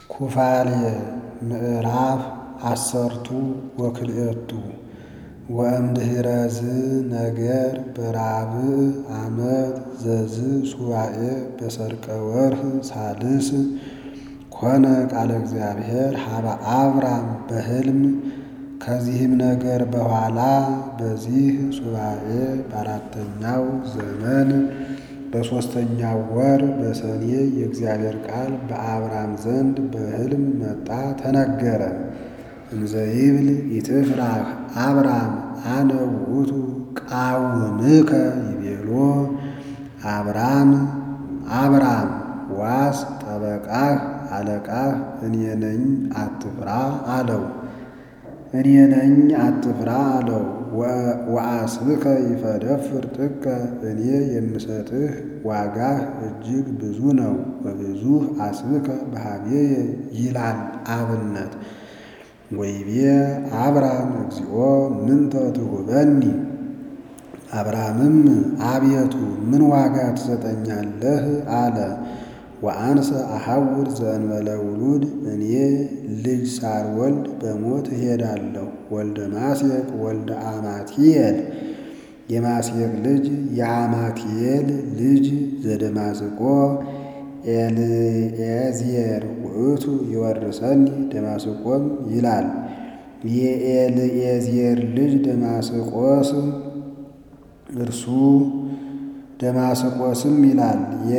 ኩፋሌ ምዕራፍ አሰርቱ ወክልኤቱ ወእምድኅረዝ ነገር በራብዕ ዓመት ዘዝ ሱባዔ በሠርቀ ወርኅ ሣልስ ኮነ ቃለ እግዚአብሔር ሀበ አብራም በሕልም። ከዚህም ነገር በኋላ በዚህ ሱባዔ በአራተኛው ዘመን በሦስተኛው ወር በሰኔ የእግዚአብሔር ቃል በአብራም ዘንድ በሕልም መጣ ተነገረ። እንዘ ይብል ኢትፍራህ አብራም አነ ውእቱ ቃውምከ ይቤሎ አብራም አብራም ዋስ ጠበቃህ አለቃህ እኔ ነኝ አትፍራ አለው። እኔ ነኝ አትፍራ አለው። ወአስብከ ይፈደፍር ጥቀ እኔ የምሰጥህ ዋጋህ እጅግ ብዙ ነው። ወብዙህ አስብከ በኀቤየ ይላል አብነት ወይቤ አብራም እግዚኦ ምንተ ትሁበኒ። አብራምም አቤቱ ምን ዋጋ ትሰጠኛለህ አለ። ወአንሰ አሐውር ዘእንበለ ውሉድ እኔ ልጅ ሳልወልድ በሞት እሄዳለሁ። ወልደ ማስየቅ ወልደ አማትየል የማስየቅ ልጅ የአማትየል ልጅ ዘደማስቆ ኤልኤዝር ውእቱ ይወርሰኒ ደማስቆም ይላል። የኤልኤዝር ልጅ ደማስቆስ እርሱ ደማስቆስም ይላል።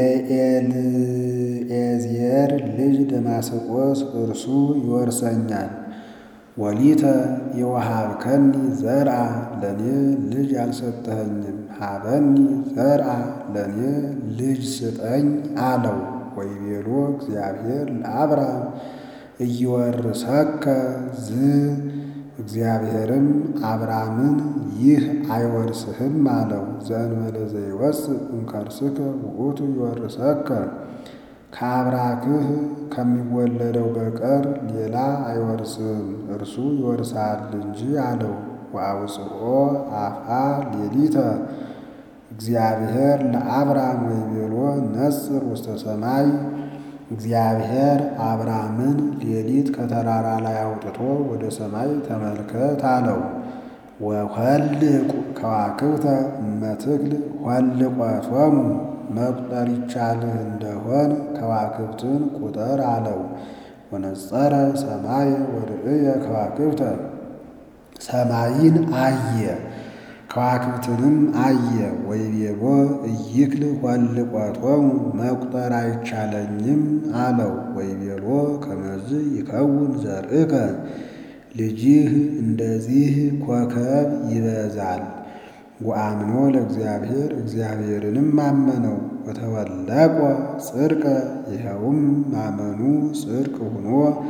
የኤልኤዝር ልጅ ደማስቆስ እርሱ ይወርሰኛል። ወሊተ የወሃብከኒ ዘርአ ለእኔ ልጅ አልሰጠኸኝም፣ ሀበኒ ዘርአ ለእኔ ልጅ ስጠኝ አለው። ወይቤሎ እግዚአብሔር ለአብራም እይወርሰከ ዝ እግዚአብሔርም አብራምን ይህ አይወርስህም አለው። ዘእንበለ ዘይወፅእ እምከርስከ ውእቱ ይወርሰከ ከአብራክህ ከሚወለደው በቀር ሌላ አይወርስህም እርሱ ይወርሳል እንጂ አለው። ወአውፅኦ አፍአ ሌሊተ እግዚአብሔር ለአብራም ወይቤሎ ነጽር ውስተ ሰማይ እግዚአብሔር አብራምን ሌሊት ከተራራ ላይ አውጥቶ ወደ ሰማይ ተመልከት አለው። ወኍልቍ ከዋክብተ እመትክል ኍልቈቶሙ መቁጠር ይቻልህ እንደሆን ከዋክብትን ቁጠር አለው። ወነጸረ ሰማይ ወርእየ ከዋክብተ ሰማይን አየ ከዋክብትንም አየ። ወይቤሎ ኢይክል ኍልቈቶሙ መቁጠር አይቻለኝም አለው። ወይቤሎ ከመዝ ይከውን ዘርእከ ልጅህ እንደዚህ ኮከብ ይበዛል። ወአምኖ ለእግዚአብሔር እግዚአብሔርንም አመነው። ወተወለቆ ጽድቀ ይኸውም ማመኑ ጽድቅ ሆኖ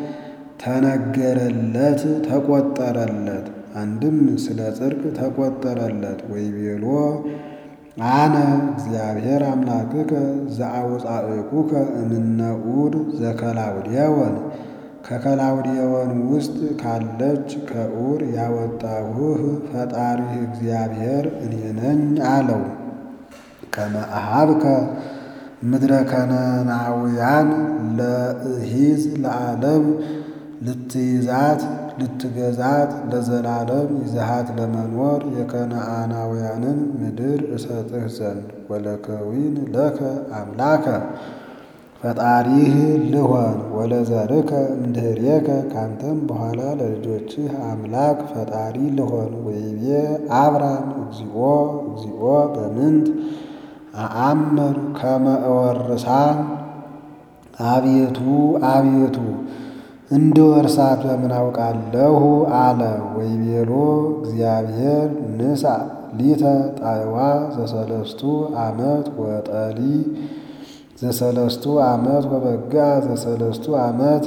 ተነገረለት ተቆጠረለት። አንድም ስለ ጽድቅ ተቆጠረለት። ወይቤሎ አነ እግዚአብሔር አምላክከ ዘአውፃእኩከ እምነ ዑር ዘከላውዴዎን ከከላውዴዎን ውስጥ ካለች ከዑር ያወጣሁህ ፈጣሪህ እግዚአብሔር እኔ ነኝ አለው። ከመ አኀብከ ምድረ ከነናውያን ለእሂዝ ለዓለም ልትይዛት ልትገዛት ለዘላለም ይዘሃት ለመኖር የከነዓናውያንን ምድር እሰጥህ ዘንድ ወለከዊን ለከ አምላከ ፈጣሪህ ልሆን ወለዘርከ እምድኅሬከ ካንተም በኋላ ለልጆችህ አምላክ ፈጣሪ ልሆን። ወይቤ አብራም እግዚኦ እግዚኦ በምንት አአምር ከመ እወርሳ አቤቱ አቤቱ እንደ ወርሳት በምን አውቃለሁ አለ። ወይቤሎ እግዚአብሔር ንሳ ሊተ ጣዕዋ ዘሰለስቱ ዓመት ወጠሊ ዘሰለስቱ ዓመት ወበጋ ዘሰለስቱ ዓመት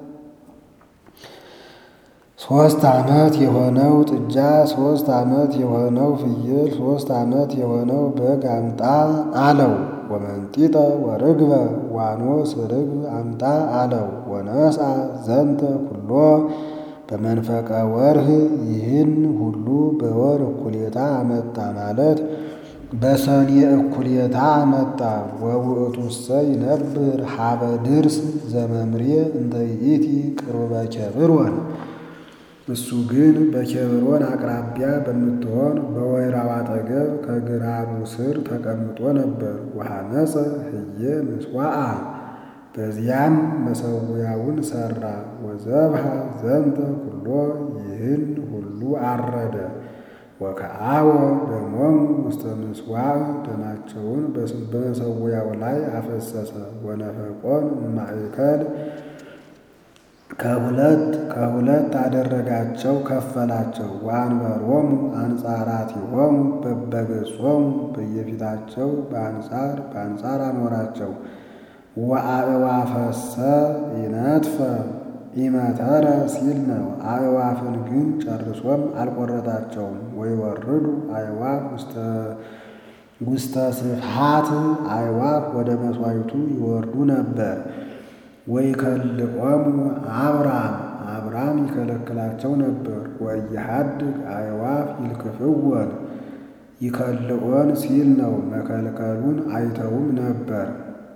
ሶስት ዓመት የሆነው ጥጃ ሶስት ዓመት የሆነው ፍየል ሶስት ዓመት የሆነው በግ አምጣ አለው። ወመንጢጠ ወርግበ ዋኖስ ርግብ አምጣ አለው። ወነሳ ዘንተ ኩሎ በመንፈቀ ወርህ ይህን ሁሉ በወር እኩሌታ አመጣ ማለት በሰኔ እኩሌታ መጣ። ወውእቱሰ ይነብር ሀበ ድርስ ዘመምሬ እንተ ይእቲ ቅርበ ኬብሮን። እሱ ግን በኬብሮን አቅራቢያ በምትሆን በወይራው አጠገብ ከግራሩ ስር ተቀምጦ ነበር። ወሐነጸ ህየ ምስዋዓ በዚያም መሰዊያውን ሠራ። ወዘብሃ ዘንተ ኩሎ ይህን ሁሉ አረደ። ወከአወ ደሞሙ ውስተ ምጽዋዕ ደማቸውን በመሰዊያው ላይ አፈሰሰ። ወነፈቆን ማእከል ከሁለት ከሁለት አደረጋቸው ከፈላቸው። ወአንበሮሙ አንጻራቲሆሙ በበገጾሙ በየፊታቸው በአንጻር በአንጻር አኖራቸው። ወአእዋፈሰ ይነጥፈ ኢመተረ ሲል ነው። አእዋፍን ግን ጨርሶም አልቆረጣቸውም። ወይወርዱ አእዋፍ ውስተ ስፍሃት አእዋፍ ወደ መሥዋዕቱ ይወርዱ ነበር። ወይከልቆሙ አብራም አብራም ይከለክላቸው ነበር። ወኢይሐድግ አእዋፍ ይልክፍወን ይከልኦን ሲል ነው። መከልከሉን አይተውም ነበር።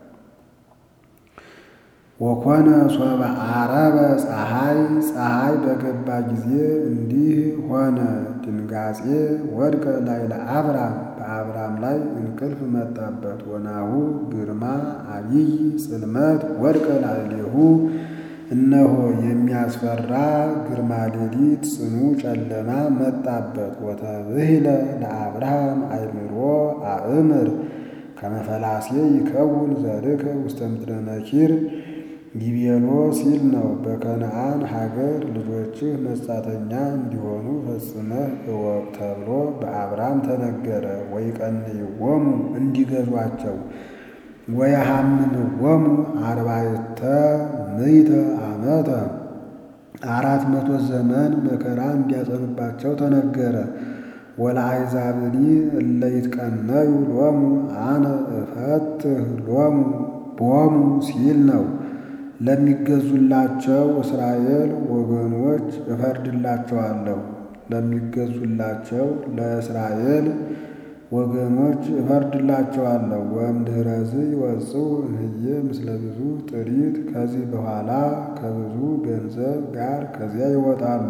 ወኮነ ሶበ ዓረበ ፀሐይ ፀሐይ በገባ ጊዜ እንዲህ ሆነ። ድንጋጼ ወድቀ ላዕለ አብራም በአብራም ላይ እንቅልፍ መጣበት። ወናሁ ግርማ አቢይ ጽልመት ወድቀ ላዕሌሁ እነሆ የሚያስፈራ ግርማ ሌሊት ጽኑ ጨለማ መጣበት። ወተብህለ ለአብርሃም አእምሮ አእምር ከመፈላሴ ይከውን ዘርከ ውስተ ምድረ ነኪር ጊቤሎ ሲል ነው። በከነአን ሀገር ልጆችህ መጻተኛ እንዲሆኑ ፈጽመህ እወቅ ተብሎ በአብራም ተነገረ። ወይቀንይዎሙ እንዲገዟቸው ወየሐምምዎሙ አርባዕተ ምዕተ ዓመተ አራት መቶ ዘመን መከራ እንዲያጸኑባቸው ተነገረ። ወለአሕዛብኒ እለ ይትቀነዩ ሎሙ አነ እፈትህ ሎሙ ቦሙ ሲል ነው። ለሚገዙላቸው እስራኤል ወገኖች እፈርድላቸዋለሁ። ለሚገዙላቸው ለእስራኤል ወገኖች እፈርድላቸዋለሁ። ወእምድኅረዝ ይወጽኡ እምዬ ምስለ ብዙ ጥሪት ከዚህ በኋላ ከብዙ ገንዘብ ጋር ከዚያ ይወጣሉ።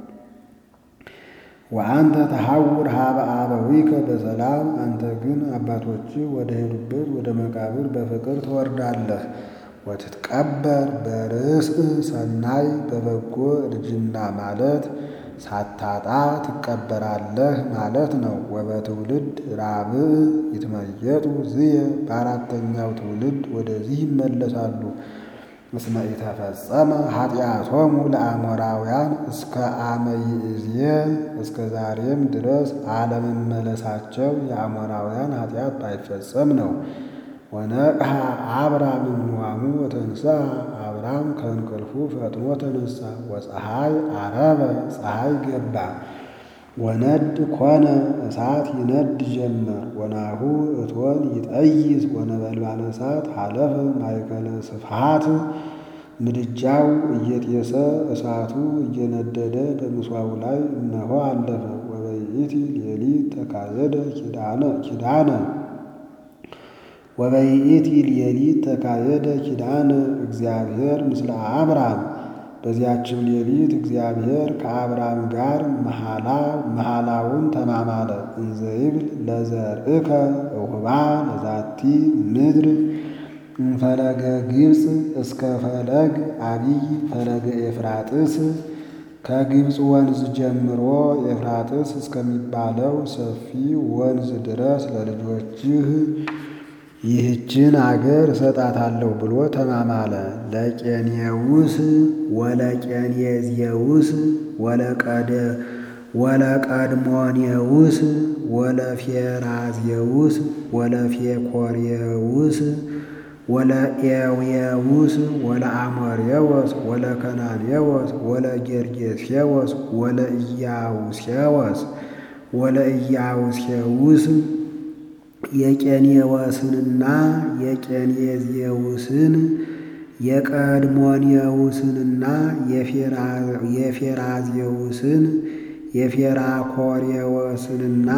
ወአንተ ተሐውር ሀበ አበዊከ በሰላም አንተ ግን አባቶችህ ወደ ሄዱበት ወደ መቃብር በፍቅር ትወርዳለህ። ወትትቀበር በርእስእ ሰናይ በበጎ እርጅና ማለት ሳታጣ ትቀበራለህ ማለት ነው። ወበትውልድ ራብዕ ይትመየጡ ዝየ በአራተኛው ትውልድ ወደዚህ ይመለሳሉ። እስመ ኢተፈጸመ ኃጢአቶሙ ለአሞራውያን እስከ አመ ይእዝየ እስከ ዛሬም ድረስ አለመመለሳቸው የአሞራውያን ኃጢአት ባይፈጸም ነው። ወነቅሐ አብራም እምንዋሙ ወተንሳ አብራም ከእንቅልፉ ፈጥኖ ተነሳ። ወፀሐይ አረበ ፀሐይ ገባ። ወነድ ኮነ እሳት ይነድ ጀመር። ወናሁ እቶን ይጠይዝ ወነበልባለ እሳት ሀለፈ ማእከለ ስፍሃት ምድጃው እየጤሰ እሳቱ እየነደደ በምስዋው ላይ እነሆ አለፈ። ወበይእቲ ሌሊት ተካየደ ኪዳነ ኪዳነ ወበይእቲ ሌሊት ተካየደ ኪዳነ እግዚአብሔር ምስለ አብራም በዚያችም ሌሊት እግዚአብሔር ከአብራም ጋር መሐላ መሐላውን ተማማለ። እንዘ ይብል ለዘርእከ እሁባ ለዛቲ ምድር እምፈለገ ግብፅ እስከ ፈለግ አቢይ ፈለገ ኤፍራጥስ ከግብፅ ወንዝ ጀምሮ ኤፍራጥስ እስከሚባለው ሰፊ ወንዝ ድረስ ለልጆችህ ይህችን አገር እሰጣታለሁ ብሎ ተማማለ። ለቄኔውስ ወለቄኔዜውስ ወለቀድሞኔውስ ወለፌራዜውስ ወለፌኮሬውስ ወለኤዌውስ ወለአሞሬዎስ ወለከናኔዎስ ወለጌርጌሴዎስ ወለኢያውሴዎስ ወለኢያውሴውስ የቄኔዎስንና የቄኔዜውስን የቀድሞኔውስንና የፌራዜውስን የፌራኮሬዎስንና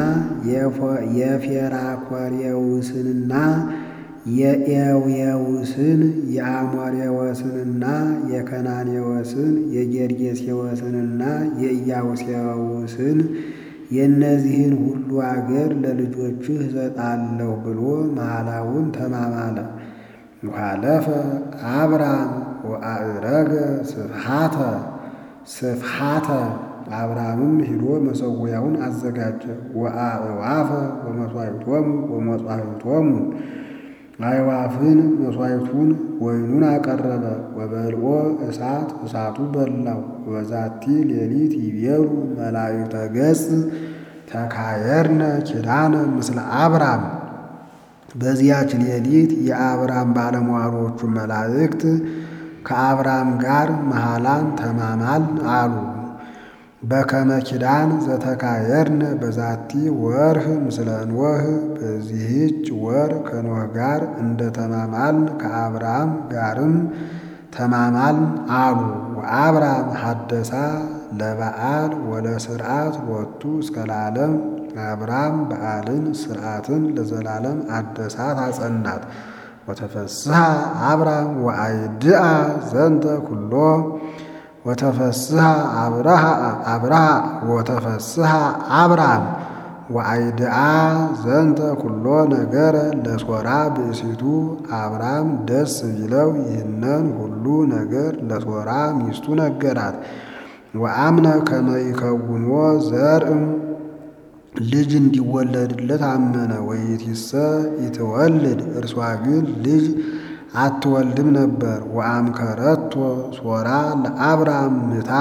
የፌራኮሬውስንና የኤውየውስን የአሞሬዎስንና የከናኔዎስን የጌርጌሴዎስንና የኢያቡሴዎስን የእነዚህን ሁሉ አገር ለልጆችህ እሰጣለሁ ብሎ መሐላውን ተማማለ። ወሃለፈ አብራም ወአዕረገ ስፍሓተ ስፍሓተ አብርሃምም ሂዶ መሰዊያውን አዘጋጀ። ወአዕዋፈ ወመሥዋዕቶሙ ወመሥዋዕቶሙ አዕዋፍን መሥዋዕቱን ወይኑን አቀረበ። ወበልዖ እሳት እሳቱ በላው። ወበዛቲ ሌሊት ይቤሉ መላእክተ ገጽ ተካየርነ ኪዳነ ምስለ አብራም በዚያች ሌሊት የአብራም ባለሟሎቹ መላእክት ከአብራም ጋር መሐላን ተማማል አሉ። በከመ ኪዳን ዘተካየርነ በዛቲ ወርህ ምስለ ኖህ በዚህች ወር ከኖህ ጋር እንደ ተማማልን ከአብራም ጋርም ተማማልን አሉ። ወአብራም ሐደሳ ለበዓል ወለስርዓት ሎቱ እስከ ለዓለም አብራም በዓልን ስርዓትን ለዘላለም አደሳት አጸናት። ወተፈስሐ አብራም ወአይድአ ዘንተ ኩሎ ወተፈስሐ አብርሃ አብርሃ ወተፈስሐ አብራም ወአይድአ ዘንተ ኩሎ ነገረ ለሶራ ብእሲቱ አብራም ደስ ቢለው ይህንን ሁሉ ነገር ለሶራ ሚስቱ ነገራት። ወአምነ ከመ ይከውኖ ዘርእም ልጅ እንዲወለድለት አመነ። ወይቲሰ ይትወልድ እርሷ ግን ልጅ አትወልድም ነበር። ወአምከረቶ ሶራ ለአብራም ምታ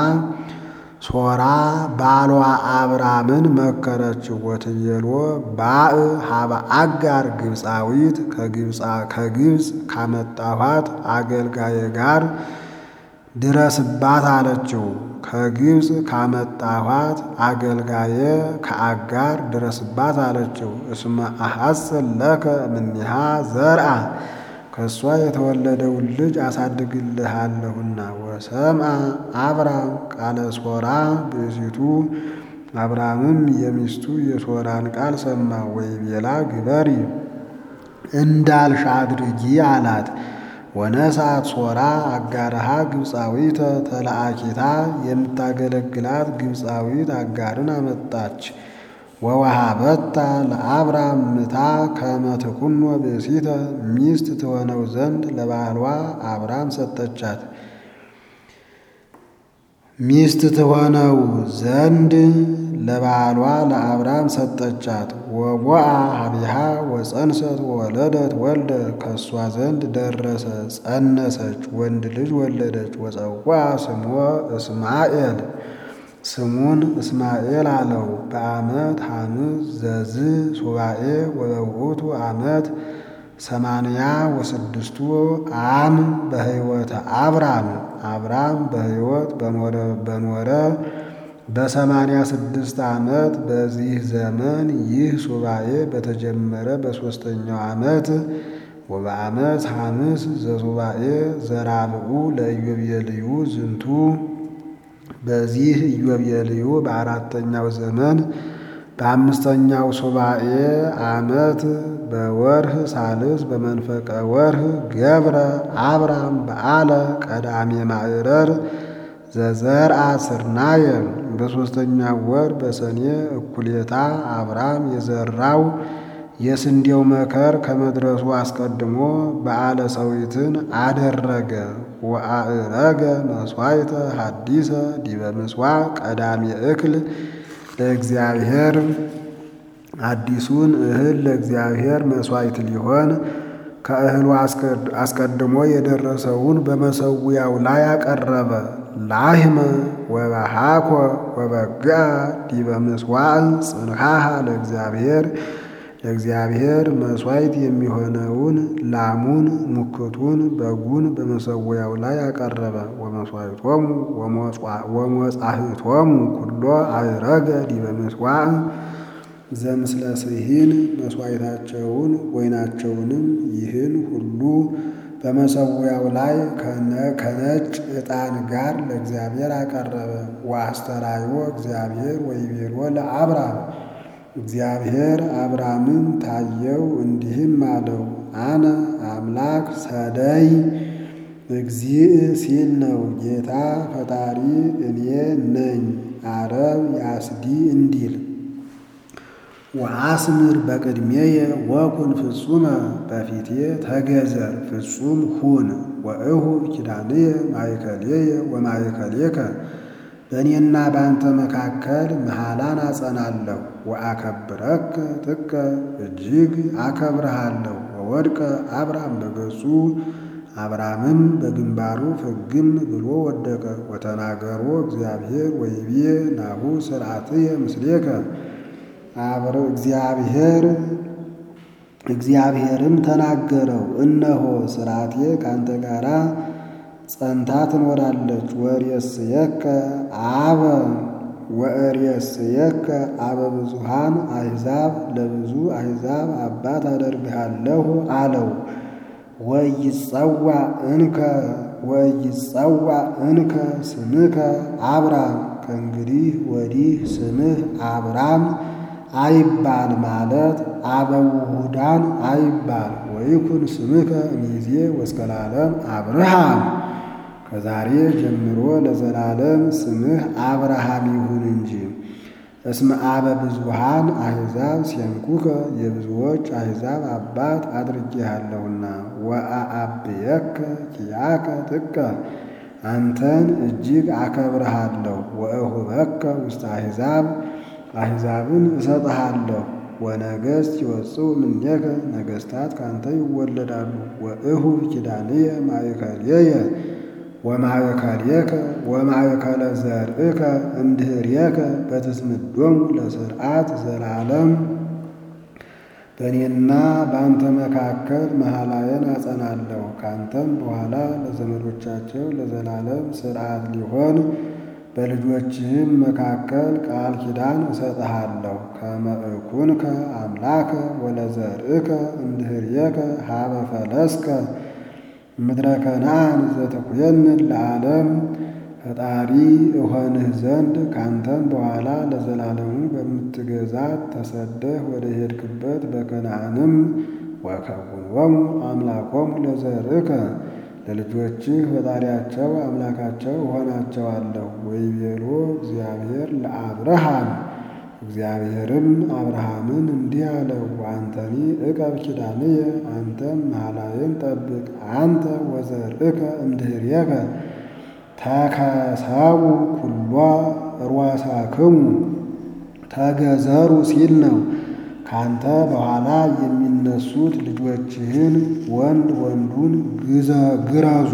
ሶራ ባሏ አብራምን መከረችው። ወትቤሎ ባእ ሀበ አጋር ግብፃዊት ከግብፅ ካመጣኋት አገልጋዬ ጋር ድረስባት አለችው። ከግብፅ ካመጣኋት አገልጋዬ ከአጋር ድረስባት አለችው። እስመ አሐስል ለከ እምኔሃ ዘርአ ከእሷ የተወለደውን ልጅ አሳድግልሃለሁና። ወሰምአ አብራም ቃለ ሶራ ብእሲቱ አብራምም የሚስቱ የሶራን ቃል ሰማ። ወይቤላ ግበሪ እንዳልሽ አድርጊ አላት። ወነሳት ሶራ አጋርሃ ግብፃዊተ ተለአኪታ የምታገለግላት ግብፃዊት አጋርን አመጣች። ወወሃበታ ለአብራም ምታ ከመ ትኩኖ ብእሲተ ሚስት ትሆነው ዘንድ ለባሏ አብራም ሰጠቻት። ሚስት ትሆነው ዘንድ ለባሏ ለአብራም ሰጠቻት። ወቦአ ሀቢሃ ወፀንሰት ወወለደት ወልደ ከእሷ ዘንድ ደረሰ፣ ጸነሰች፣ ወንድ ልጅ ወለደች። ወፀዋ ስሞ እስማኤል ስሙን እስማኤል አለው። በዓመት ሐምስ ዘዝ ሱባኤ ወበውእቱ ዓመት ሰማንያ ወስድስቱ አም በሕይወተ አብራም አብራም በሕይወት በኖረ በሰማንያ ስድስት ዓመት በዚህ ዘመን ይህ ሱባኤ በተጀመረ በሦስተኛው ዓመት ወበዓመት ሐምስ ዘሱባኤ ዘራብኡ ለኢዮቤልዩ ዝንቱ በዚህ ኢዮቤልዩ በአራተኛው ዘመን በአምስተኛው ሱባኤ ዓመት በወርህ ሳልስ በመንፈቀ ወርህ ገብረ አብራም በዓለ ቀዳሜ ማዕረር ዘዘርአ ስርናየ በሦስተኛው ወር በሰኔ እኩሌታ አብራም የዘራው የስንዴው መከር ከመድረሱ አስቀድሞ በዓለ ሰዊትን አደረገ። ወአዕረገ መሥዋዕተ ሐዲሰ ዲበ ምጽዋዕ ቀዳሜ እክል ለእግዚአብሔር አዲሱን እህል ለእግዚአብሔር መሥዋዕት ሊሆን ከእህሉ አስቀድሞ የደረሰውን በመሰዊያው ላይ አቀረበ። ላህመ ወበሃኮ ወበግአ ዲበ ምጽዋዕ ጽንሃሃ ለእግዚአብሔር ለእግዚአብሔር መሥዋዕት የሚሆነውን ላሙን፣ ሙክቱን፣ በጉን በመሰዊያው ላይ አቀረበ። ወመሥዋዕቶሙ ወመጻሕቶሙ ኩሎ አዕረገ ዲበ ምጽዋዕ ዘምስለ ስሂን መሥዋዕታቸውን ወይናቸውንም ይህን ሁሉ በመሰዊያው ላይ ከነጭ ዕጣን ጋር ለእግዚአብሔር አቀረበ። ወአስተራዮ እግዚአብሔር ወይቤሎ ለአብራም እግዚአብሔር አብራምን ታየው፣ እንዲህም አለው አነ አምላክ ሰደይ እግዚእ ሲል ነው። ጌታ ፈጣሪ እኔ ነኝ። አረብ ያስዲ እንዲል ወአስምር በቅድሜየ ወኩን ፍጹመ በፊቴ ተገዘር ፍጹም ሁን። ወእሁብ ኪዳንየ ማእከሌየ ወማእከሌከ በእኔና በአንተ መካከል መሐላን አጸናለሁ። ወአከብረከ ጥቀ እጅግ አከብረሃለሁ። ወወድቀ አብራም በገጹ አብራምም በግንባሩ ፍግም ብሎ ወደቀ። ወተናገሮ እግዚአብሔር ወይቤ ናሁ ስርዓትየ ምስሌከ አብረ እግዚአብሔር እግዚአብሔርም ተናገረው፣ እነሆ ስርዓቴ ካንተ ጋራ ጸንታ ትኖራለች። ወርእየስየከ አበ ወርእየስየከ አበ ብዙሃን አሕዛብ ለብዙ አሕዛብ አባት አደርግሃለሁ አለው። ወይጸዋ እንከ ወይጸዋ እንከ ስምከ አብራም ከእንግዲህ ወዲህ ስምህ አብራም አይባል ማለት አበውሁዳን አይባል። ወይኩን ስምከ እምይእዜ ወእስከ ለዓለም አብርሃም ከዛሬ ጀምሮ ለዘላለም ስምህ አብርሃም ይሁን እንጂ። እስመ አበ ብዙሃን አሕዛብ ሲያንኩከ የብዙዎች አሕዛብ አባት አድርጌሃለሁና። ወአአብየከ ኪያከ ጥቀ አንተን እጅግ አከብረሃለሁ። ወእሁበከ ውስተ አሕዛብ አሕዛብን እሰጥሃለሁ። ወነገሥት ይወፅኡ እምኔከ ነገሥታት ካንተ ይወለዳሉ። ወእሁብ ኪዳንየ ማእከልየ ወማእከልየከ ወማእከለ ዘርእከ እምድኅሬከ በትስምዶሙ ለስርዓት ዘላለም በእኔና በአንተ መካከል መሐላዬን አጸናለሁ። ካንተም በኋላ ለዘመዶቻቸው ለዘላለም ስርዓት ሊሆን በልጆችህም መካከል ቃል ኪዳን እሰጥሃለሁ። ከመ እኩንከ አምላከ ወለዘርእከ እምድኅሬከ ሀበ ፈለስከ ምድረ ከነዓን ዘተኩየንን ለዓለም ፈጣሪ እሆንህ ዘንድ ካንተም በኋላ ለዘላለሙ በምትገዛት ተሰደህ ወደ ሄድክበት በከነዓንም ወከውንዎሙ አምላኮሙ ለዘርእከ ለልጆችህ ፈጣሪያቸው አምላካቸው እሆናቸዋለሁ። ወይቤሎ እግዚአብሔር ለአብርሃም እግዚአብሔርም አብርሃምን እንዲህ አለው፣ አንተኒ ዕቀብ ኪዳንየ አንተም መሐላዬን ጠብቅ። አንተ ወዘርእከ እምድኅሬከ ተከሰቡ ኩሎ ርዋሳክሙ ተገዘሩ ሲል ነው። ካንተ በኋላ የሚነሱት ልጆችህን ወንድ ወንዱን ግረዙ።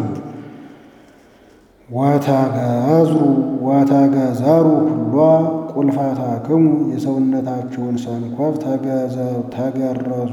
ወተገዝሩ ወተገዘሩ ኩሎ ቁልፋታክሙ የሰውነታችሁን ሰንኮፍ ተገረዙ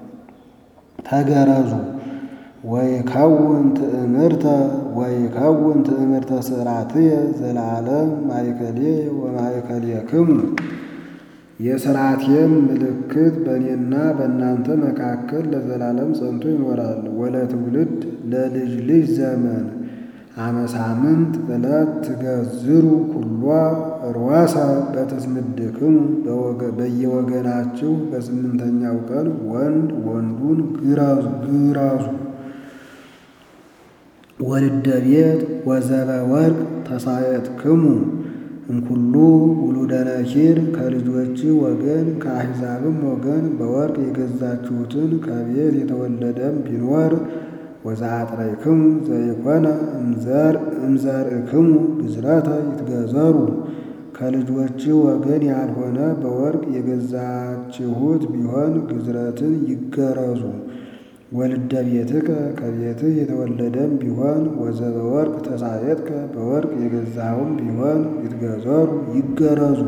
ተገረዙ። ወይከውን ትእምርተ ወይከውን ትእምርተ ስርዓትየ ዘለዓለም ማእከልየ ወማእከልየክሙ የሥርዓቴም ምልክት በእኔና በእናንተ መካከል ለዘላለም ጸንቶ ይኖራል። ወለትውልድ ለልጅ ልጅ ዘመን አመሳምንት ዕለት ትገዝሩ ኩሎ ርዋሳ በትስምድክሙ በየወገናችሁ በስምንተኛው ቀን ወንድ ወንዱን ግረዙ። ወልደ ቤት ወዘበ ወርቅ ተሳየጥክሙ እምኩሉ ውሉደ ነኪር ከልጆች ወገን ከአሕዛብም ወገን በወርቅ የገዛችሁትን ከቤት የተወለደም ቢኖር ወዘአጥረይክሙ ዘይኮነ እምዘርእክሙ ግዝረተ ይትገዘሩ ከልጆች ወገን ያልሆነ በወርቅ የገዛችሁት ቢሆን ግዝረትን ይገረዙ። ወልደ ቤትከ ከቤትህ የተወለደም ቢሆን ወዘበ ወርቅ ተሳየጥከ በወርቅ የገዛውም ቢሆን ይትገዘሩ ይገረዙ።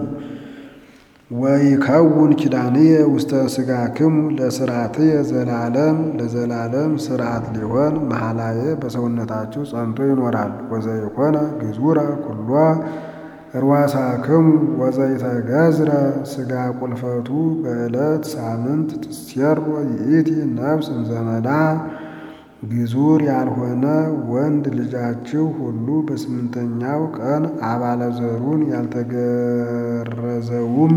ወይከውን ኪዳንየ ውስተ ሥጋክሙ ለሥርዓትየ ዘላለም ለዘላለም ሥርዓት ሊሆን መሐላዬ በሰውነታችሁ ጸንቶ ይኖራል። ወዘይኮነ ግዙረ ኩሎ ርዋሳክሙ ወዘይተገዝረ ሥጋ ቁልፈቱ በዕለት ሳምንት ትሴሮ ይእቲ ነፍስ እምዘመዳ ግዙር ያልሆነ ወንድ ልጃችሁ ሁሉ በስምንተኛው ቀን አባለ ዘሩን ያልተገረዘውም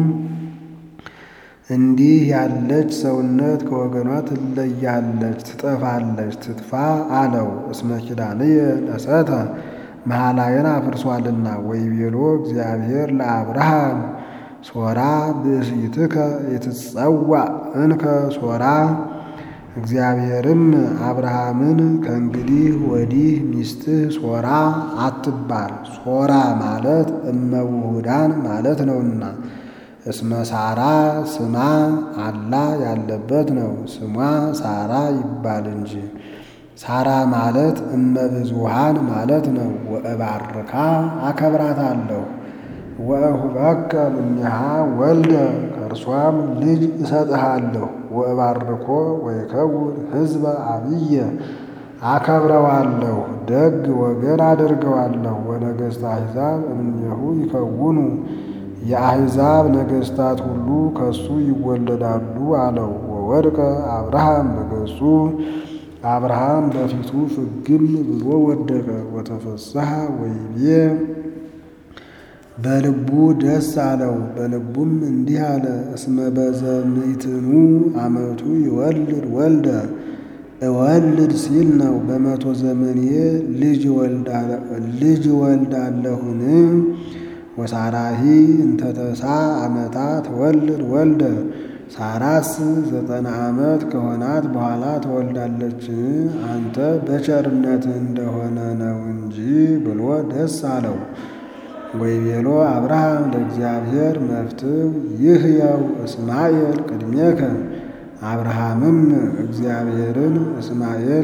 እንዲህ ያለች ሰውነት ከወገኗ ትለያለች፣ ትጠፋለች፣ ትጥፋ አለው። እስመ ኪዳንየ ነሰተ መሐላየን አፍርሷልና። ወይቤሎ እግዚአብሔር ለአብርሃም ሶራ ብእሲትከ የትጸዋዕ እንከ ሶራ። እግዚአብሔርም አብርሃምን ከእንግዲህ ወዲህ ሚስትህ ሶራ አትባል፣ ሶራ ማለት እመውሁዳን ማለት ነውና እስመ ሳራ ስማ አላ ያለበት ነው። ስሟ ሳራ ይባል እንጂ ሳራ ማለት እመብዙሃን ማለት ነው። ወእባርካ አከብራታለሁ ወእሁበከ እምኔሃ ወልደ ከእርሷም ልጅ እሰጥሃለሁ። ወእባርኮ ወይከውን ሕዝበ አብየ አከብረዋለሁ፣ ደግ ወገን አደርገዋለሁ። ወነገሥተ አሕዛብ እምኔሁ ይከውኑ የአሕዛብ ነገሥታት ሁሉ ከሱ ይወለዳሉ አለው። ወወድቀ አብርሃም በገጹ አብርሃም በፊቱ ፍግም ብሎ ወደቀ። ወተፈስሐ ወይቤ በልቡ ደስ አለው። በልቡም እንዲህ አለ፣ እስመ በዘምዕትኑ ዓመቱ ይወልድ ወልደ እወልድ ሲል ነው። በመቶ ዘመኔ ልጅ ወልዳለሁን? ወሳራሂ እንተተሳ ዓመታ ትወልድ ወልደ ሳራስ ዘጠና ዓመት ከሆናት በኋላ ትወልዳለችን? አንተ በቸርነት እንደሆነ ነው እንጂ ብሎ ደስ አለው። ወይቤሎ አብርሃም ለእግዚአብሔር መፍትው ይህየው እስማኤል ቅድሜከ። አብርሃምም እግዚአብሔርን እስማኤል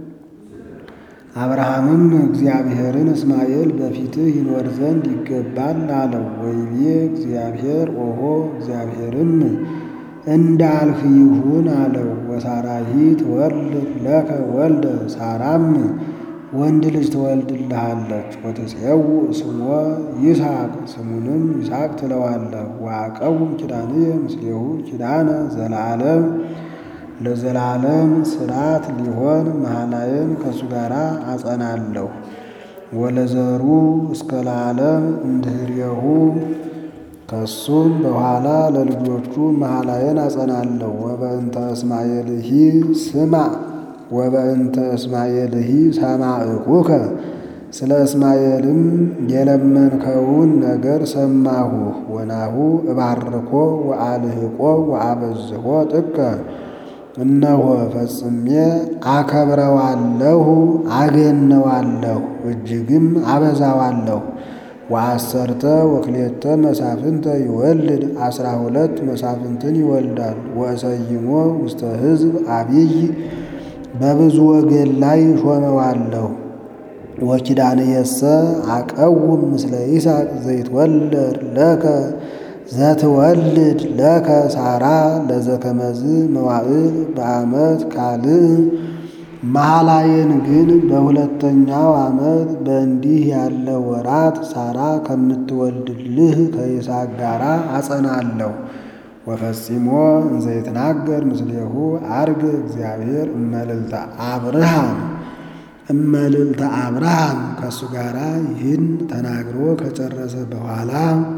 አብርሃምም እግዚአብሔርን እስማኤል በፊትህ ይኖር ዘንድ ይገባል አለው። ወይቤ እግዚአብሔር ኦሆ እግዚአብሔርም እንዳልህ ይሁን አለው። ወሳራሂ ትወልድ ለከ ወልደ ሳራም ወንድ ልጅ ትወልድልሃለች። ወትፄው ስሞ ይስሐቅ ስሙንም ይስሐቅ ትለዋለህ። ወአቀውም ኪዳንየ ምስሌሁ ኪዳነ ዘለዓለም ለዘላለም ስርዓት ሊሆን መሐላዬን ከእሱ ጋር አጸናለሁ። ወለዘሩ እስከ ለዓለም እንድህሬሁ ከሱም በኋላ ለልጆቹ መሐላዬን አጸናለሁ። ወበእንተ እስማኤልሂ ስማ ወበእንተ እስማኤልሂ ሰማዕኩከ ስለ እስማኤልም የለመንከውን ነገር ሰማሁ። ወናሁ እባርኮ ወአልህቆ ወአበዝሖ ጥቀ እነሆ ፈጽሜ አከብረዋለሁ፣ አገነዋለሁ፣ እጅግም አበዛዋለሁ። ወአሰርተ ወክሌተ መሳፍንተ ይወልድ አስራ ሁለት መሳፍንትን ይወልዳል። ወእሰይሞ ውስተ ሕዝብ አብይ በብዙ ወገን ላይ ሾመዋለሁ። ወኪዳንየሰ አቀውም ምስለ ይስሐቅ ዘይትወለድ ለከ ዘትወልድ ለከ ሳራ ለዘከመዝ መዋዕል በዓመት ካልእ መሐላዬን ግን በሁለተኛው ዓመት በእንዲህ ያለ ወራት ሳራ ከምትወልድልህ ከይስሐቅ ጋር አጸናለሁ። ወፈጺሞ እንዘ ይትናገር ምስሌሁ አርግ እግዚአብሔር እመልዕልተ አብርሃም እመልዕልተ አብርሃም ከእሱ ጋር ይህን ተናግሮ ከጨረሰ በኋላ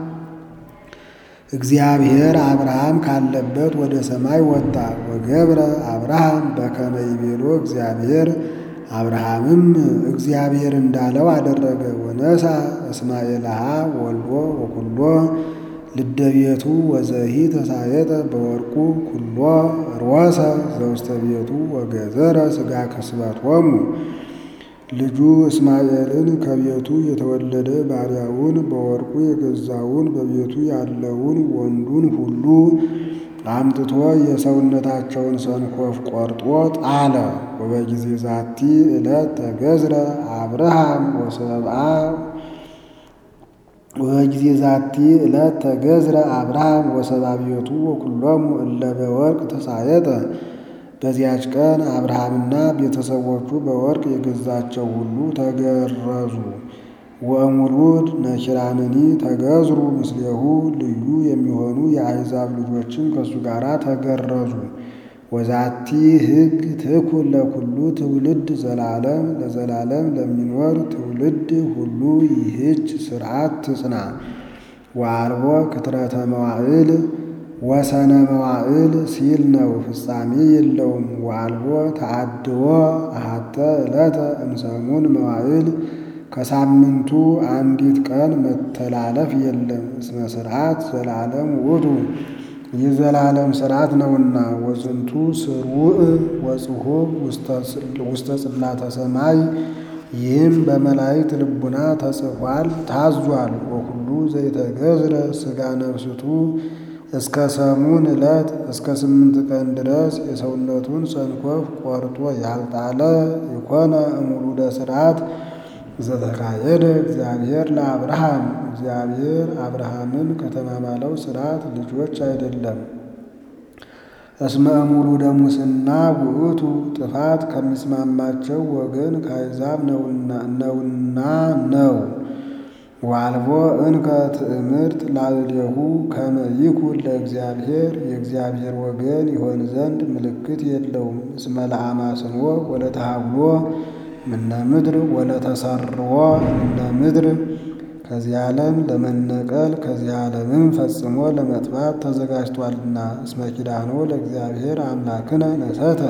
እግዚአብሔር አብርሃም ካለበት ወደ ሰማይ ወጣ። ወገብረ አብርሃም በከመ ይቤሎ እግዚአብሔር አብርሃምም እግዚአብሔር እንዳለው አደረገ። ወነሳ እስማኤልሃ ወልዶ ወኩሎ ልደቤቱ ወዘሂ ተሳየጠ በወርቁ ኩሎ ሮሰ ዘውስተ ቤቱ ወገዘረ ሥጋ ከስበቶሙ ልጁ እስማኤልን ከቤቱ የተወለደ ባሪያውን በወርቁ የገዛውን በቤቱ ያለውን ወንዱን ሁሉ አምጥቶ የሰውነታቸውን ሰንኮፍ ቆርጦ ጣለ። ወበጊዜ ዛቲ ዕለት ተገዝረ አብርሃም ወሰብአ ወበጊዜ ዛቲ ዕለት ተገዝረ አብርሃም ወሰብአ ቤቱ ወኩሎሙ እለ በወርቅ ተሳየጠ በዚያች ቀን አብርሃምና ቤተሰቦቹ በወርቅ የገዛቸው ሁሉ ተገረዙ። ወእሙሉድ ነኪራንኒ ተገዝሩ ምስሌሁ ልዩ የሚሆኑ የአሕዛብ ልጆችም ከእሱ ጋር ተገረዙ። ወዛቲ ሕግ ትኩን ለኩሉ ትውልድ ዘላለም ለዘላለም ለሚኖር ትውልድ ሁሉ ይህች ስርዓት ትጽና። ወአልቦ ክትረተ መዋዕል ወሰነ መዋዕል ሲል ነው፣ ፍጻሜ የለውም። ወአልቦ ተአድዎ አሃተ ዕለተ እምሰሙን መዋዕል ከሳምንቱ አንዲት ቀን መተላለፍ የለም። እስመ ስርዓት ዘላለም ውእቱ የዘላለም ስርዓት ነውና። ወዝንቱ ስርውዕ ወጽሑፍ ውስተ ጽላተ ሰማይ ይህም በመላእክት ልቡና ተጽፏል ታዟል። ወሁሉ ዘይተገዝረ ሥጋ ነፍስቱ እስከ ሰሙን ዕለት እስከ ስምንት ቀን ድረስ የሰውነቱን ሰንኮፍ ቆርጦ ያልጣለ የኮነ እሙሉደ ስርዓት ዘተካየደ እግዚአብሔር ለአብርሃም እግዚአብሔር አብርሃምን ከተማማለው ስርዓት ልጆች አይደለም። እስመ እሙሉደ ሙስና ውእቱ ጥፋት ከሚስማማቸው ወገን ከአሕዛብ ነውና ነው። ዋልቦ እንከ ትእምርት ላዕሌሁ ከመ ይኩን ለእግዚአብሔር የእግዚአብሔር ወገን ይሆን ዘንድ ምልክት የለውም። እስመ ለአማስንዎ ወለተሃብሎ ምነ ምድር ወለተሰርዎ ምነ ምድር ከዚህ ዓለም ለመነቀል ከዚህ ዓለምም ፈጽሞ ለመጥፋት ተዘጋጅቷልና። እስመ ኪዳኖ ለእግዚአብሔር አምላክነ ነሰተ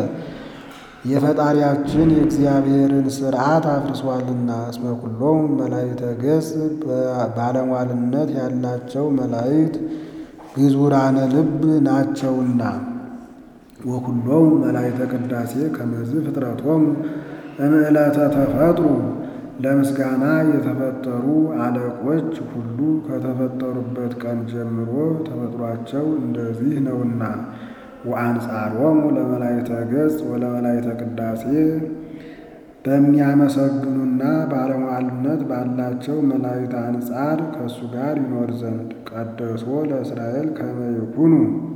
የፈጣሪያችን የእግዚአብሔርን ሥርዓት አፍርሷልና። እስመ ኩሎም መላእክተ ገጽ ባለሟልነት ያላቸው መላእክት ግዙራነ ልብ ናቸውና። ወኩሎም መላእክተ ቅዳሴ ከመዝ ፍጥረቶሙ እምዕለተ ተፈጥሩ ለምስጋና የተፈጠሩ አለቆች ሁሉ ከተፈጠሩበት ቀን ጀምሮ ተፈጥሯቸው እንደዚህ ነውና። ወአንጻሮሙ ለመላእክተ ገጽ ወለመላእክተ ቅዳሴ በሚያመሰግኑና ባለሟልነት ባላቸው መላእክት አንጻር ከእሱ ጋር ይኖር ዘንድ ቀደሶ ለእስራኤል ከመ ይኩኑ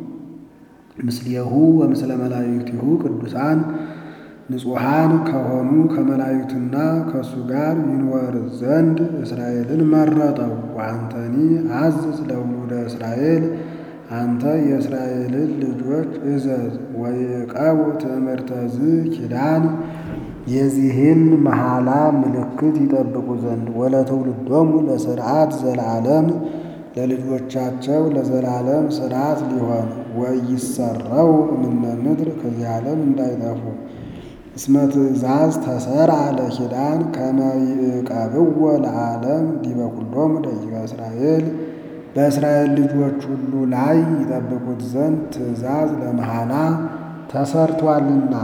ምስሌሁ ወምስለ መላእክቲሁ ቅዱሳን ንጹሐን ከሆኑ ከመላእክትና ከእሱ ጋር ይኖር ዘንድ እስራኤልን መረጠው። ወአንተኒ አዝዝ ለውሉደ እስራኤል አንተ የእስራኤልን ልጆች እዘዝ። ወይዕቀቡ ትእምርተ ዝ ኪዳን የዚህን መሐላ ምልክት ይጠብቁ ዘንድ ወለትውልዶሙ ለስርዓት ዘለዓለም ለልጆቻቸው ለዘላለም ስርዓት ሊሆን ወይሰረው እምነ ምድር ከዚህ ዓለም እንዳይጠፉ እስመ ትእዛዝ ተሰርዐ ለኪዳን ከመ ይዕቀብዎ ለዓለም ዲበ ኩሎሙ ደቂቀ እስራኤል በእስራኤል ልጆች ሁሉ ላይ ይጠብቁት ዘንድ ትእዛዝ ለመሐላ ተሰርቷልና።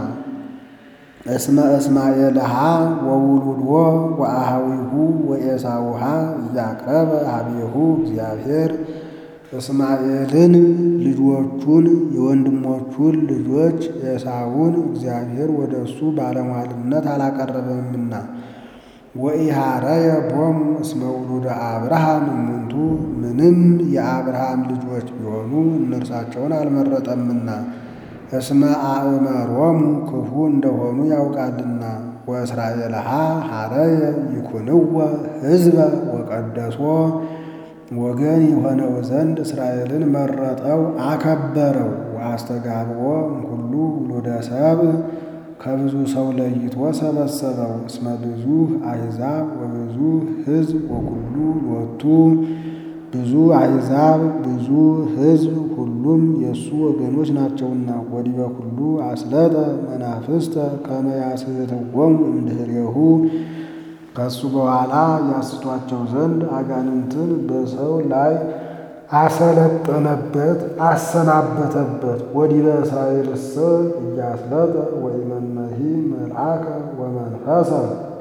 እስመ እስማኤልሃ ወውሉድዎ ወአሃዊሁ ወኤሳውሃ እያቅረበ ሀቤሁ እግዚአብሔር እስማኤልን ልጆቹን የወንድሞቹን ልጆች ኤሳውን እግዚአብሔር ወደ እሱ ባለሟልነት አላቀረበምና። ወኢሃረየ ቦሙ እስመ ውሉደ አብርሃም እሙንቱ ምንም የአብርሃም ልጆች ቢሆኑ እነርሳቸውን አልመረጠምና። እስመ አእመሮሙ ክፉ እንደሆኑ ያውቃልና። ወእስራኤልሃ ሐረየ ይኩንወ ሕዝበ ወቀደሶ ወገን የሆነው ዘንድ እስራኤልን መረጠው አከበረው። ወአስተጋብኦ እምኩሉ ውሉደ ሰብእ ከብዙ ሰው ለይቶ ሰበሰበው። እስመ ብዙ አሕዛብ ወብዙ ሕዝብ ወኩሉ ሎቱ ብዙ አሕዛብ ብዙ ሕዝብ ሁሉም የእሱ ወገኖች ናቸውና። ወዲበ ኩሉ አስለጠ መናፍስተ ከመ ያስሕትዎሙ እምድኅሬሁ ከሱ በኋላ ያስቷቸው ዘንድ አጋንንትን በሰው ላይ አሰለጠነበት፣ አሰናበተበት። ወዲበ እስራኤልሰ እያስለጠ ወኢመነሂ መልአከ ወመንፈሰ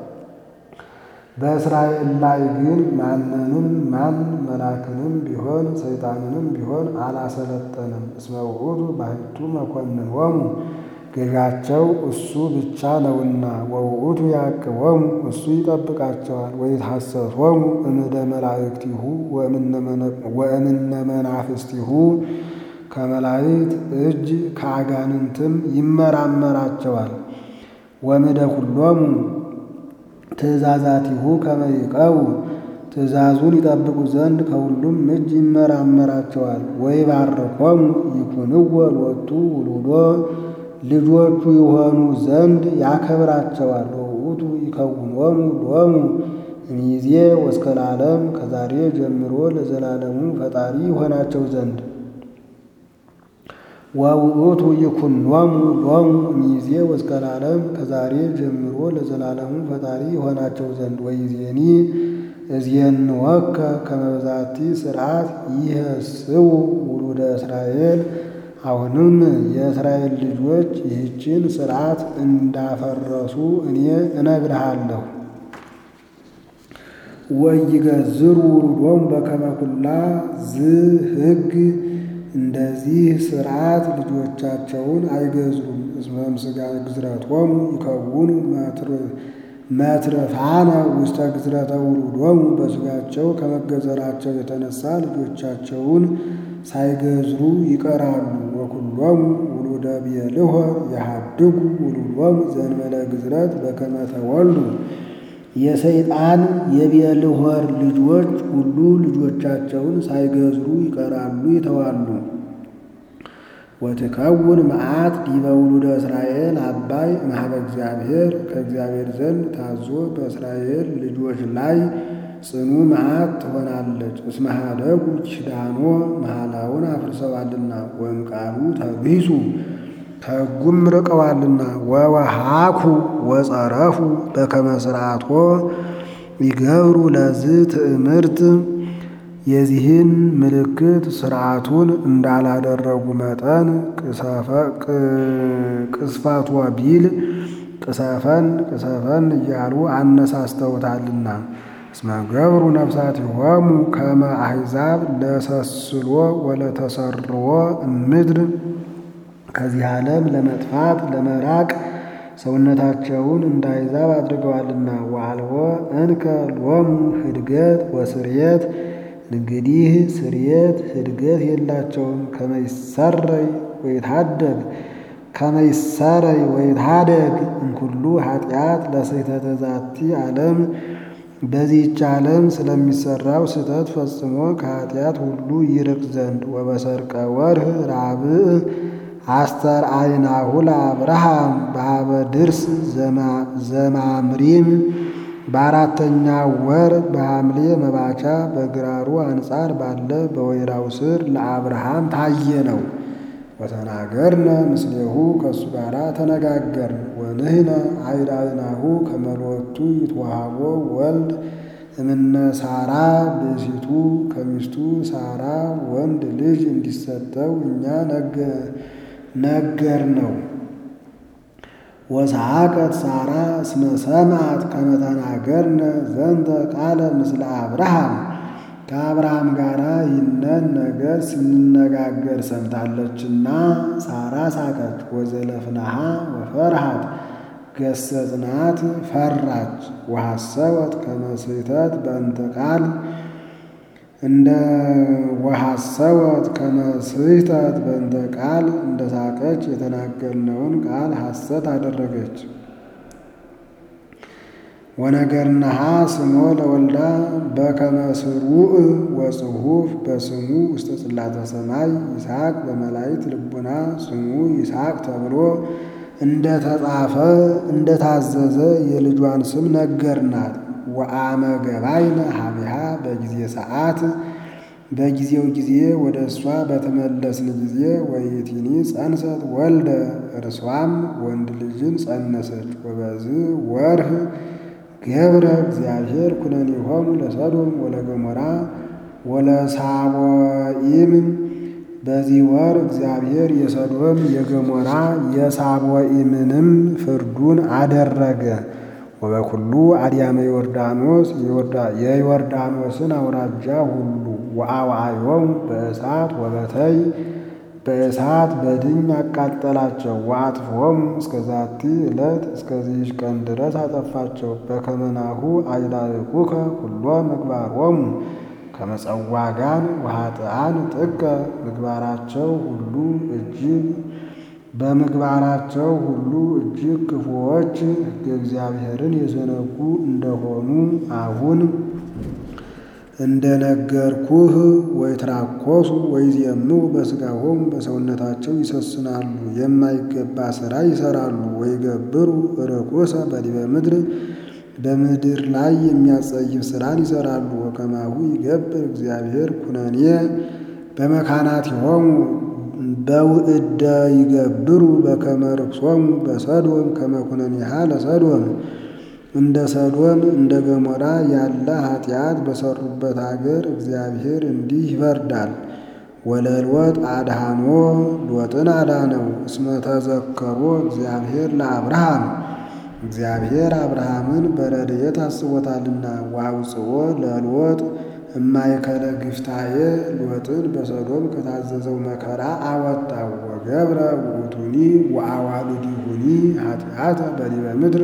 በእስራኤል ላይ ግን ማንንም ማን መልአክንም ቢሆን ሰይጣንንም ቢሆን አላሰለጠንም። እስመ ውእቱ ባሕቱ መኮንኖሙ ገዣቸው እሱ ብቻ ነውና። ወውእቱ ያዕቅቦሙ እሱ ይጠብቃቸዋል። ወይትሐሰሶሙ እምደ መላእክቲሁ ወእምነ መናፍስቲሁ ከመላእክት እጅ ከአጋንንትም ይመራመራቸዋል። ወምደ ኩሎሙ ትእዛዛቲሁ ከመ ይዕቀቡ ትእዛዙን ይጠብቁ ዘንድ ከሁሉም እጅ ይመራመራቸዋል። ወይባርኮሙ ይኩንዎ ሎቱ ውሉዶ ልጆቹ የሆኑ ዘንድ ያከብራቸዋል። ወውእቱ ይከውኖሙ ሎሙ እምይእዜ ወእስከ ለዓለም ከዛሬ ጀምሮ ለዘላለሙ ፈጣሪ ይሆናቸው ዘንድ ወውእቱ ይኩኖሙ ሎሙ እምይእዜ ወእስከ ለዓለም ከዛሬ ጀምሮ ለዘላለሙ ፈጣሪ ይሆናቸው ዘንድ ወይዜኒ እዝየንወከ ከመ በዛቲ ሥርዓት ይህስው ውሉደ እስራኤል። አሁንም የእስራኤል ልጆች ይህችን ሥርዓት እንዳፈረሱ እኔ እነግርሃለሁ። ወይገዝሩ ውሉዶሙ በከመ ኩላ ዝሕግ እንደዚህ ሥርዓት ልጆቻቸውን አይገዝሩም። እስመ እምሥጋ ግዝረቶሙ ይከውኑ መትርፋነ ውስተ ግዝረተ ውሉዶሙ በሥጋቸው ከመገዘራቸው የተነሳ ልጆቻቸውን ሳይገዝሩ ይቀራሉ። ወኩሎሙ ውሉደ ብዔልሖር የሐድጉ ውሉዶሙ ዘእንበለ ግዝረት በከመ ተወልዱ የሰይጣን የብዔልሖር ልጆች ሁሉ ልጆቻቸውን ሳይገዝሩ ይቀራሉ ይተዋሉ። ወትከውን መዓት ዲበ ውሉደ እስራኤል አባይ እምኀበ እግዚአብሔር ከእግዚአብሔር ዘንድ ታዞ በእስራኤል ልጆች ላይ ጽኑ መዓት ትሆናለች። እስመ ኀደጉ ኪዳኖ መሐላውን አፍርሰዋልና ወእምቃሉ ተግሂሱ ከሕጉም ርቀዋልና ወወሃኩ ወጸረፉ በከመ ሥርዓቶ ይገብሩ ለዝ ትእምርት የዚህን ምልክት ሥርዓቱን እንዳላደረጉ መጠን ቅስፈቶ ቢል ቅሰፈን ቅሰፈን እያሉ አነሳስተውታልና። እስመ ገብሩ ነፍሳቲሆሙ ከመ አሕዛብ ለሰስሎ ወለተሰርዎ እምድር ከዚህ ዓለም ለመጥፋት ለመራቅ ሰውነታቸውን እንደ አሕዛብ አድርገዋልና። ወአልቦ እንከ ሎሙ ህድገት ወስርየት እንግዲህ ስርየት ህድገት የላቸውም። ከመይሰረይ ወይታደግ ከመይሰረይ ወይታደግ እንኩሉ ኃጢአት ለስሕተተ ዛቲ ዓለም በዚህች ዓለም ስለሚሰራው ስህተት ፈጽሞ ከኃጢአት ሁሉ ይርቅ ዘንድ ወበሰርቀ ወርህ ራብዕ አስተርአይናሁ ለአብርሃም በኀበ ድርስ ዘማምሪም በአራተኛ ወር በሐምሌ መባቻ በግራሩ አንጻር ባለ በወይራው ስር ለአብርሃም ታየ ነው። ወተናገርነ ምስሌሁ ከእሱ ጋር ተነጋገርን። ወንህነ አይዳይናሁ ከመሎቱ ይትወሃቦ ወልድ እምነ ሳራ ብእሲቱ ከሚስቱ ሳራ ወንድ ልጅ እንዲሰጠው እኛ ነገር ነው። ወሰሐቀት ሳራ እስመ ሰምዐት ከመ ተናገርነ ዘንተ ቃለ ምስለ አብርሃም ከአብርሃም ጋር ይህንን ነገር ስንነጋገር ሰምታለችና ሳራ ሳቀች። ወዘለፍናሃ ወፈርሃት ገሰጽናት ፈራች። ወሐሰወት ከመ ስሕተት በእንተ ቃል እንደ ወሐሰወት ከመ ስሕተት በእንተ ቃል እንደ ሳቀች የተናገርነውን ቃል ሐሰት አደረገች። ወነገርናሃ ስሞ ለወልዳ በከመ ስሩዕ ወጽሑፍ በስሙ ውስተ ጽላተ ሰማይ ይስሐቅ በመላእክት ልቡና ስሙ ይስሐቅ ተብሎ እንደ ተጻፈ እንደ ታዘዘ የልጇን ስም ነገርናት። ወአመ ገባይነ ሀቢሃ በጊዜ ሰዓት በጊዜው ጊዜ ወደ እሷ በተመለስን ጊዜ ወይቲኒ ጸንሰት ወልደ እርሷም ወንድ ልጅን ጸነሰች። ወበዝ ወርህ ገብረ እግዚአብሔር ኩነኔሆሙ ለሰዶም ወለገሞራ ወለሳቦኢም በዚህ ወር እግዚአብሔር የሰዶም የገሞራ የሳቦኢምንም ፍርዱን አደረገ። ወበኩሉ አድያመ ዮርዳኖስ የዮርዳኖስን አውራጃ ሁሉ ወአዋዮሙ በእሳት ወበተይ በእሳት በድኝ አቃጠላቸው። ወአጥፍሆሙ እስከ ዛቲ ዕለት እስከዚህች ቀን ድረስ አጠፋቸው። በከመናሁ አይዳርኩከ ኩሎ ምግባሮሙ ከመጸዋጋን ወኃጥኣን ጥቀ ምግባራቸው ሁሉ እጅግ በምግባራቸው ሁሉ እጅግ ክፉዎች ሕገ እግዚአብሔርን የዘነጉ እንደሆኑ አሁን እንደነገርኩህ ወይትራኮሱ ወይዜምው በሥጋሆሙ በሰውነታቸው ይሰስናሉ፣ የማይገባ ሥራ ይሠራሉ። ወይገብሩ ርኩሰ በዲበ ምድር በምድር ላይ የሚያጸይፍ ሥራን ይሠራሉ። ወከማሁ ይገብር እግዚአብሔር ኩነኔ በመካናቲሆሙ በውእደ ይገብሩ በከመ ርክሶሙ በሰዶም ከመ ኩነኔሃ ለሰዶም እንደ ሰዶም እንደ ገሞራ ያለ ኃጢአት በሠሩበት አገር እግዚአብሔር እንዲህ ይፈርዳል። ወለሎጥ አድኃኖ ሎጥን አዳነው። እስመ ተዘከሮ እግዚአብሔር ለአብርሃም እግዚአብሔር አብርሃምን በረድኤት አስቦታልና። ወአውፅኦ ለሎጥ እማእከለ ግፍታዬ ሎጥን በሰዶም ከታዘዘው መከራ አወጣው። ወገብረ ውእቱኒ ወአዋልዲሁኒ ኃጢአተ በዲበ ምድር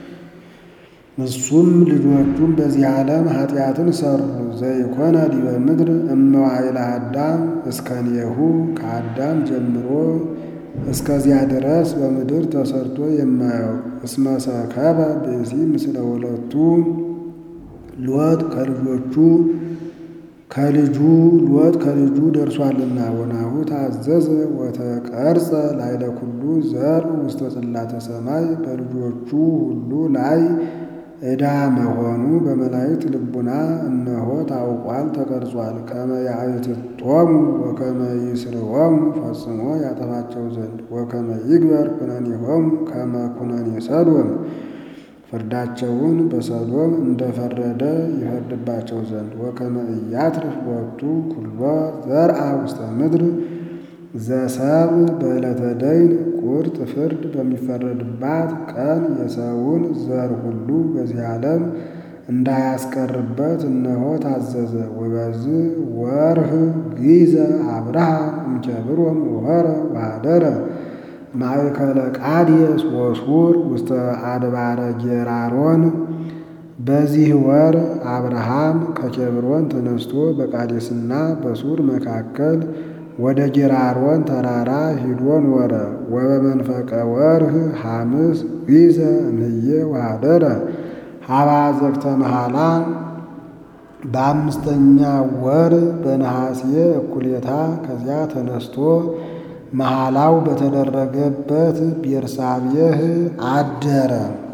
እሱም ልጆቹም በዚህ ዓለም ኃጢአትን ሠሩ። ዘይኮነ ዲበ ምድር እመዋዕለ አዳም እስከኔሁ ከአዳም ጀምሮ እስከዚያ ድረስ በምድር ተሰርቶ የማያውቅ እስመ ሰከበ ብእሲ ምስለ ሁለቱ ሎጥ ከልጆቹ ከልጁ ሎጥ ከልጁ ደርሷልና። ወናሁ ታዘዘ ወተቀርጸ ላዕለ ኩሉ ዘር ውስተ ጽላተ ሰማይ በልጆቹ ሁሉ ላይ ዕዳ መሆኑ በመላእክት ልቡና እነሆ ታውቋል ተቀርጿል። ከመ ያእትቶሙ ወከመ ይስርዎሙ ፈጽሞ ያጠፋቸው ዘንድ ወከመ ይግበር ኩነኔሆሙ ከመ ኩነኔ ሰዶም ፍርዳቸውን በሰዶም እንደፈረደ ይፈርድባቸው ዘንድ ወከመ ኢያትርፍ ቦቱ ኩሎ ዘርአ ውስተ ምድር ዘሰብ በዕለተ ደይን ቁርጥ ፍርድ በሚፈረድባት ቀን የሰውን ዘር ሁሉ በዚህ ዓለም እንዳያስቀርበት እነሆ ታዘዘ። ወበዝ ወርህ ጊዘ አብርሃም እምኬብሮን ወሖረ ወኀደረ ማእከለ ቃዴስ ወሱር ውስተ አድባረ ጌራሮን። በዚህ ወር አብርሃም ከኬብሮን ተነስቶ በቃዴስና በሱር መካከል ወደ ጌራሮን ተራራ ሂዶ ኖረ። ወበመንፈቀ ወርህ ሐምስ ጊዘ እምዬ ወኀደረ ሀባ ዘግተ መሐላ በአምስተኛ ወር በነሐሴ እኩሌታ ከዚያ ተነስቶ መሐላው በተደረገበት ቤርሳቤህ አደረ።